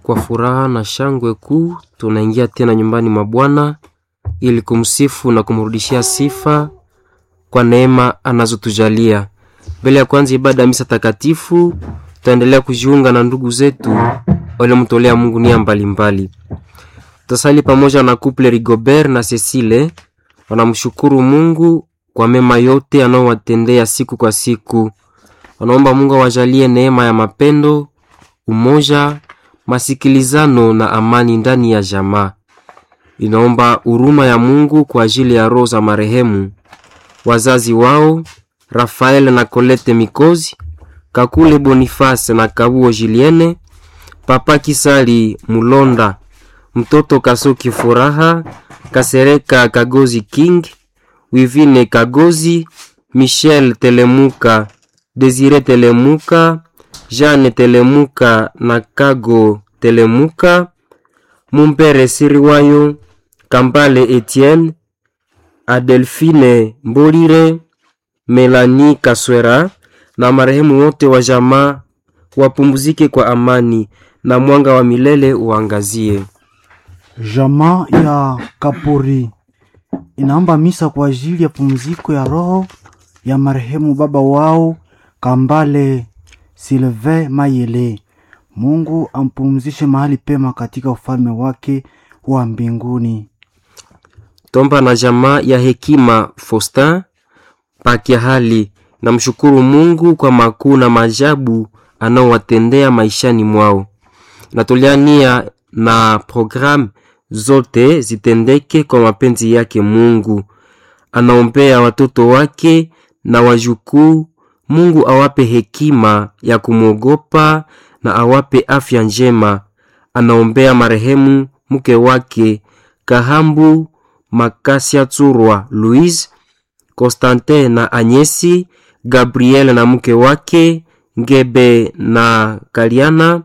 kwa furaha na shangwe kuu tunaingia tena nyumbani mwa Bwana ili kumsifu na kumrudishia sifa kwa neema anazotujalia. Mbele ya kwanza ibada ya misa takatifu, tutaendelea kujiunga na ndugu zetu waliomtolea Mungu nia mbalimbali. Tutasali pamoja na couple Rigobert na Cecile, wanamshukuru Mungu kwa mema yote anaowatendea siku kwa siku. Wanaomba Mungu awajalie neema ya mapendo, umoja, masikilizano na amani ndani ya jamaa. Inaomba huruma ya Mungu kwa ajili ya roho za marehemu wazazi wao Rafael na Colette Mikozi, Kakule Boniface na Kabuo Julienne, Papa Kisali Mulonda, mtoto Kasoki Furaha, Kasereka Kagozi King, Wivine Kagozi, Michel Telemuka, Desire Telemuka, Jeanne Telemuka na Kago Telemuka, Mumpere Siriwayo, Kambale Etienne, Adelphine Mbolire, Melanie Kaswera na marehemu wote wa jamaa wapumzike kwa amani na mwanga wa milele uangazie. Jamaa ya Kapuri inaomba misa kwa ajili ya pumziko ya roho ya marehemu baba wao Kambale Silve Mayele. Mungu ampumzishe mahali pema katika ufalme wake wa mbinguni. Tomba na jamaa ya hekima Faustin pakia hali na mshukuru Mungu kwa makuu na maajabu anaowatendea maishani mwao. Natolea nia na programu zote zitendeke kwa mapenzi yake Mungu. Anaombea watoto wake na wajukuu, Mungu awape hekima ya kumwogopa na awape afya njema. Anaombea marehemu mke wake Kahambu Makasia Tsurwa Louise, Constantin na Anyesi, Gabriel na mke wake Ngebe na Kaliana,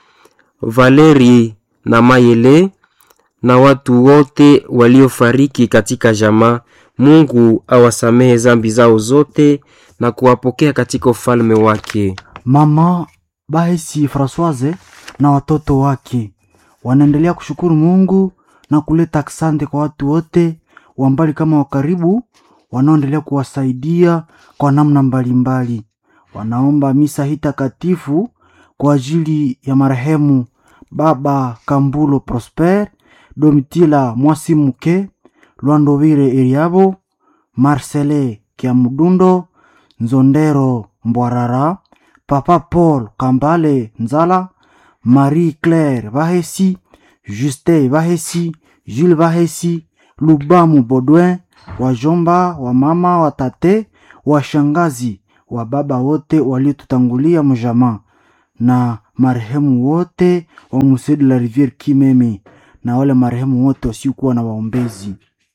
Valeri na Mayele na watu wote waliofariki katika jamaa. Mungu awasamehe zambi zao zote na kuwapokea katika ufalme wake. Mama Bahesi Francoise na watoto wake wanaendelea kushukuru Mungu na kuleta asante kwa watu wote wa mbali kama wa karibu wanaoendelea kuwasaidia kwa namna mbalimbali. Wanaomba misa hii takatifu kwa ajili ya marehemu Baba Kambulo Prosper, Domitila Mwasimuke, Lwandovire Eliabo, Marcele Kiamudundo, Nzondero Mbwarara, Papa Paul Kambale Nzala, Marie Claire Bahesi, Juste Bahesi, Jules Bahesi, Lubamu Baudouin, wajomba wa mama wa tate washangazi wa baba wote waliotutangulia mjamaa na marehemu wote wa Musée de la Rivière Kimeme na wale marehemu wote wasiokuwa na waombezi.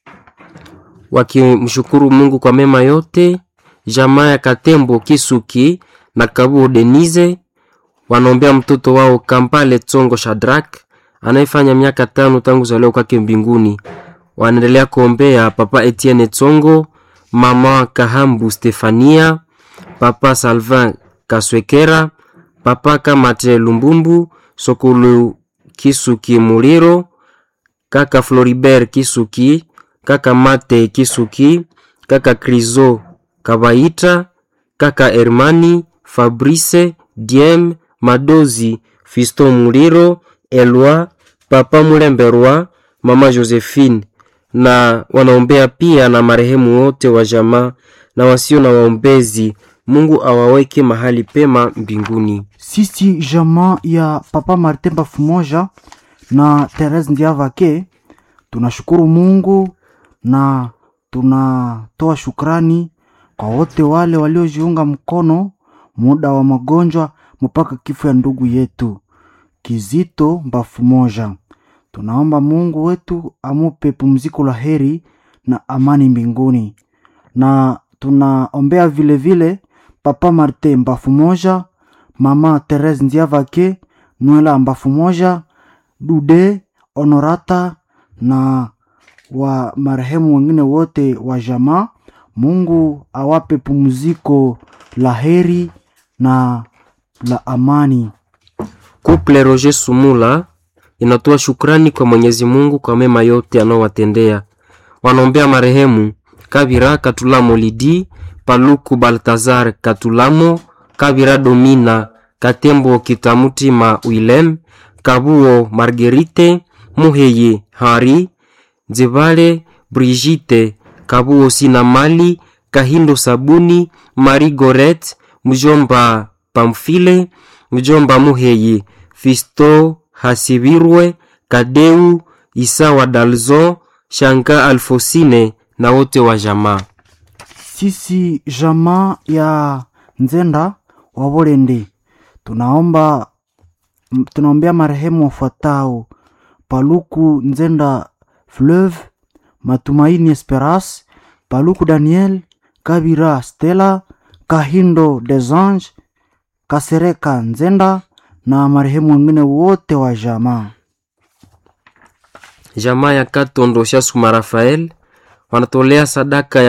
wakimshukuru Mungu kwa mema yote. Jamaa ya Katembo Kisuki na Kabuo Denise wanaombea mtoto wao Kampale Tsongo Shadrak anayefanya miaka tano tangu zaliwa kwake mbinguni. Wanaendelea kuombea Papa Etienne Tsongo, Mama Kahambu Stefania, Papa Salvin Kaswekera, Papa Kamate Lumbumbu, Sokulu Kisuki Muliro, Kaka Floribert Kisuki, Kaka Mate Kisuki, Kaka Krizo Kabaita, Kaka Hermani, Fabrice, Diem, Madozi, Fisto Muliro, Elwa, Papa Mulemberwa, Mama Josephine na wanaombea pia na marehemu wote wa jamaa na wasio na waombezi. Mungu awaweke mahali pema mbinguni. Sisi jamaa ya Papa Martin Bafumoja na Therese Ndiavake tunashukuru Mungu na tunatoa shukrani kwa wote wale waliojiunga mkono muda wa magonjwa mpaka kifo ya ndugu yetu Kizito Bafumoja. Tunaomba Mungu wetu amupe pumziko la heri na amani mbinguni, na tunaombea vile vile Papa Martin Mbafumoja, Mama Therese Ndiavake, Nwela Mbafumoja, Dude Honorata na wa marehemu wengine wote wa jamaa. Mungu awape pumziko la heri na la amani. Couple Roger Sumula inatoa shukrani kwa Mwenyezi Mungu kwa mema yote anaowatendea. Wanaombea marehemu Kabira Katulamo Lidi, Paluku Baltazar Katulamo, Kabira Domina, Katembo Kitamutima Willem, Kabuo Marguerite, Muheye Hari, Nzebale Brigitte, Kabuo Sinamali, Kahindo Sabuni, Marie Goret, Mjomba Pamfile, Mjomba Muheye, Fisto Hasibirwe, Kadeu Isawa Dalzo, Shanka Alfosine na wote wa jamaa. Sisi jamaa ya Nzenda wa Bolende tunaomba m- tunaombea marehemu wafuatao: Paluku Nzenda Fleuve, Matumaini Esperance, Paluku Daniel, Kabira Stella, Kahindo Desange, Kasereka Nzenda na marehemu wengine wote wa jamaa. Jamaa ya Katondo Shasuma Rafael wanatolea sadaka ya